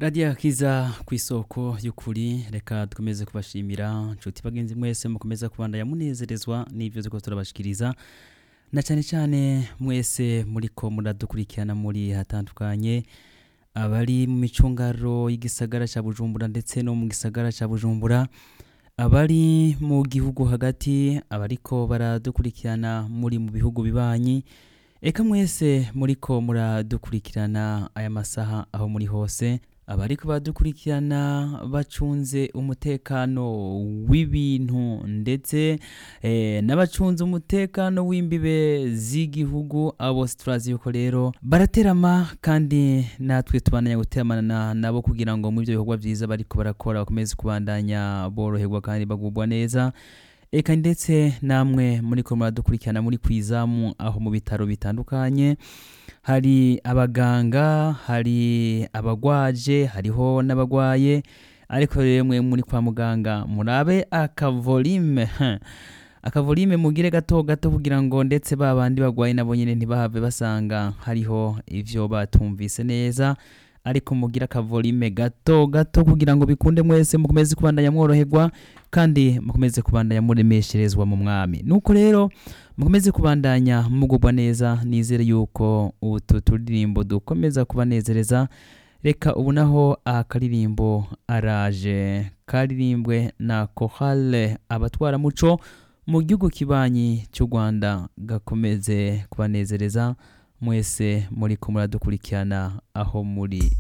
radiyo akiza ku isoko y'ukuri reka dukomeze kubashimira nshuti bagenzi mwese mukomeza kubandanya munezerezwa n'ibyo turiko turabashikiriza na cyane cyane mwese muriko muradukurikirana muri hatandukanye abari mu micungaro y'igisagara cya bujumbura ndetse no mu gisagara cya bujumbura abari mu gihugu hagati abariko baradukurikirana muri mu bihugu bibanyi eka mwese muriko muradukurikirana aya masaha aho muri hose abariko baradukurikirana bacunze umutekano w'ibintu ndetse eh, n'abacunze umutekano w'imbibe z'igihugu abo bose turazi yuko rero baraterama kandi natwe tubandanya guteramana nabo kugira ngo mu ibyo bikorwa byiza bariko barakora bakomeze kubandanya boroherwa kandi bagubwa neza eka ndetse namwe muriko muradukurikirana muri kwizamu aho mu bitaro bitandukanye hari abaganga hari abagwaje hariho n'abagwaye ariko rero mwe muri kwa muganga murabe akavolime akavolime mugire gato gato kugira ngo ndetse ba bandi bagwaye nabo nyine ntibahave basanga hariho ivyo batumvise neza ariko mugira akavolime gato gato kugira ngo bikunde mwese mukomeze kubandanya mworoherwa kandi mukomeze kubandanya muremesherezwa mu mwami nuko rero mukomeze kubandanya mugubwa neza nizere yuko utu turirimbo dukomeza kubanezereza reka ubu naho akaririmbo araje karirimbwe na kohale abatwaramuco mu gihugu kibanyi cy'u rwanda gakomeze kubanezereza mwese muri ko muradukurikirana aho muri